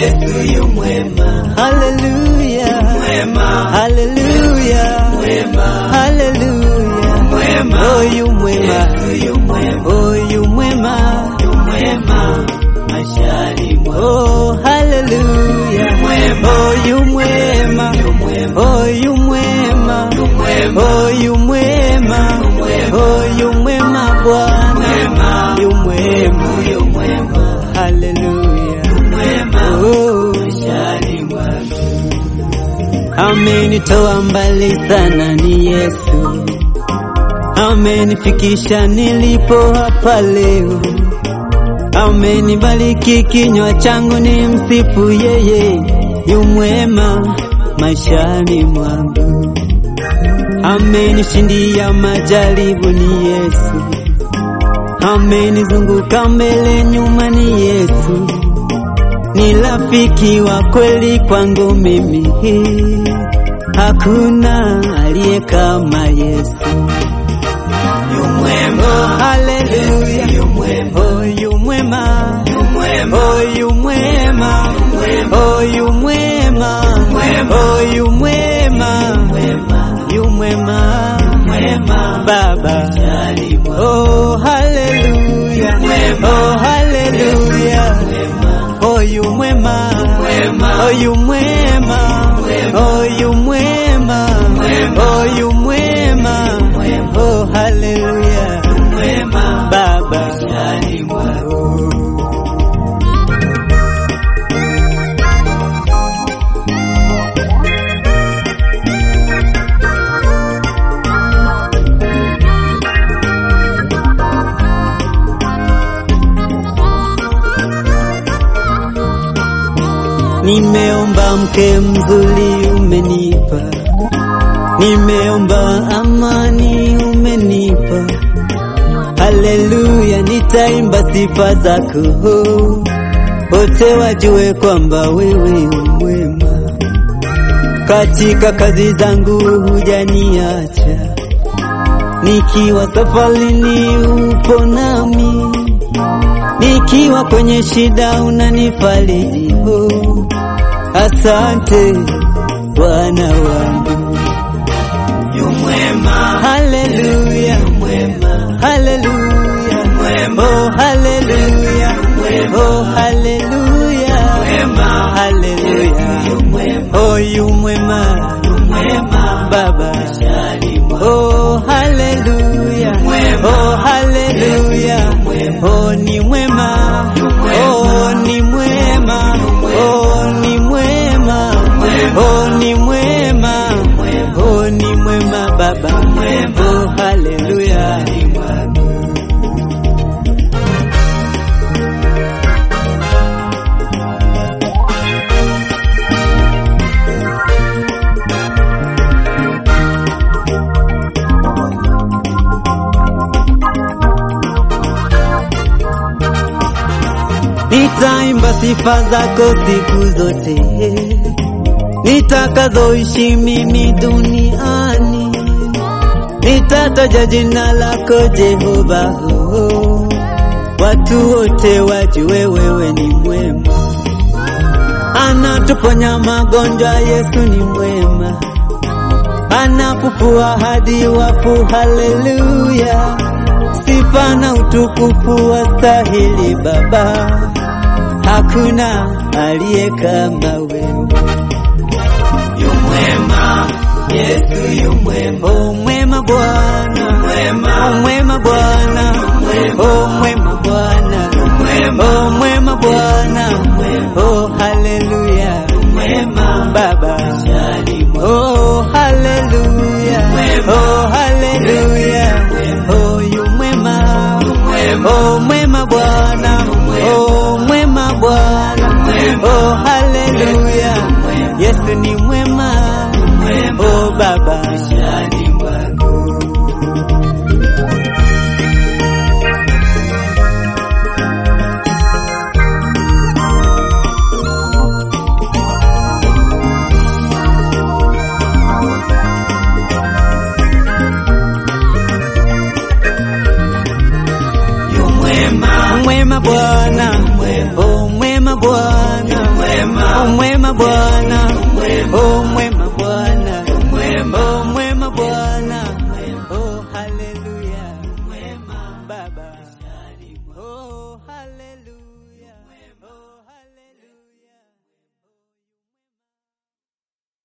Yesu yu mwema, haleluya, mwema, haleluya, mwema, haleluya, mwema, oh yu mwema, Yesu yu mwema, oh yu mwema, yu mwema, maishani mwangu. oh haleluya, mwema. oh yu mwema, Yu mwema, oh yu mwema, yu mwema, oh yu mwema, oh yu mwema Bwana, mwema, yu mwema, yu mwema, haleluya, mwema, oh maishani mwangu. Amenitoa mbali sana ni Yesu, amenifikisha nilipo hapa leo, amenibariki kinywa changu ni msifu yeye, yu mwema maishani mwangu, amenishindia majaribu ni Yesu, amenizunguka mbele nyuma ni Yesu ni rafiki wa kweli kwangu mimi, hakuna aliye kama Yesu. Yu mwema, Oh, haleluya, yu mwema, oh yu mwema, yu mwema, oh yu mwema, oh yu mwema, oh yu mwema, mwema, yu mwema, mwema, Baba. maishani mwangu. Oh, haleluya, oh haleluya. Mwema, Oyu mwema, Mwema. oyu mwema, oyu mwema, oyu mwema, oh haleluya, mwema, Baba. maishani mwangu. Nimeomba mke mzuri umenipa, nimeomba amani umenipa, haleluya, nitaimba sifa zako, wote wajue kwamba wewe umwema, katika kazi zangu hujaniacha, nikiwa safarini upo nami nikiwa kwenye shida unanifariji. Oh, asante Bwana wangu, Yu mwema, haleluya, mwema, haleluya, mwema, oh haleluya, oh haleluya, mwema, haleluya, yu mwema, oh yu mwema mwema, Baba, maishani mwangu. oh haleluya, oh haleluya, oh ni mwema, oh ni mwema, oh ni mwema, oh ni mwema, oh ni mwema Baba, oh haleluya. Nitaimba sifa zako siku zote nitakazoishi mimi duniani, nitataja jina lako Jehova, oh, watu wote wajue wewe ni mwema, anatuponya magonjwa, Yesu ni mwema, anafufua hadi wafu, haleluya, sifa na utukufu wastahili Baba, hakuna aliye kama wewe. Yu mwema, Yesu yu mwema, O mwema Bwana, mwema, o mwema Bwana, o mwema Bwana, o mwema Bwana, o haleluya, mwema, Baba, maishani mwangu. o haleluya, o haleluya, o yu mwema, o mwema Bwana, o mwema Bwana, o haleluya, Yesu ni mwema, o Baba. maishani mwangu. Yu mwema, mwema Bwana, mwema, o mwema Bwana, mwema, Bwana